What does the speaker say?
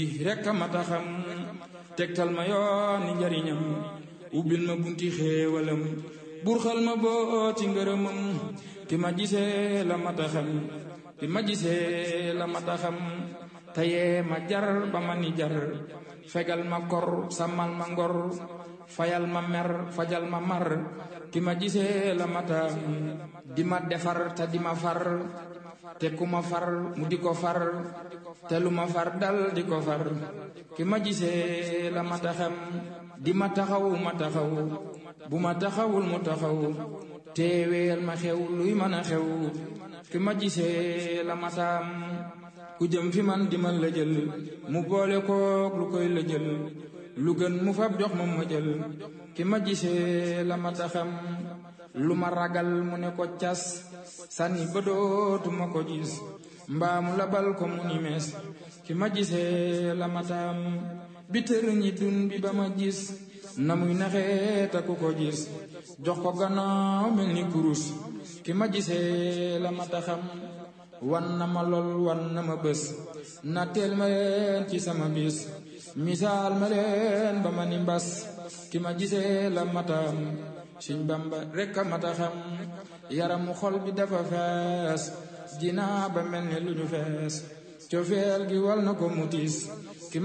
rekk a mata xam tegtal ma yoon ni njariñam ubbil ma bunti xéewalam burxal ma boo ci ngërëmam ki ma gisee la mata xam ki ma gisee la mata xam tayee ma jar ba ma ni jar fegal ma kor sàmmal ma ngor fayal ma mer fajal ma mar ki ma gisee la mata di ma defar te di ma far te ku ma far mu di ko far te lu ma far dal di ko far ki ma gisee la mata xam di ma taxaw ma taxaw bu ma taxawul mu taxaw teeweel ma xew luy mën a xew ki ma gisee la mataam ku jëm fi man di ma lëjël mu boole kook lu koy lëjël lu gën mu fab jox ma ma jël ki ma gisee la mata xam lu ma ragal mu ne ko cas sànni ba dootuma ko gis mbaa mu labal ko mu ni mees ki ma gisee la mataam bi tër ñi dun bi ba ma gis na muy naxee ta ku ko gis jox ko gannaaw mel ni kurus ki ma gisee la mata xam wan na ma lool wan na ma bés na teel ma leen ci sama bis misaal ma leen ba ma ni mbas ki ma gisee la matam Sëñ Bamba rekk a mata xam yaramu xol bi dafa fees dinaa ba mel ni lu ñu fees cofeel gi wal na ko mutis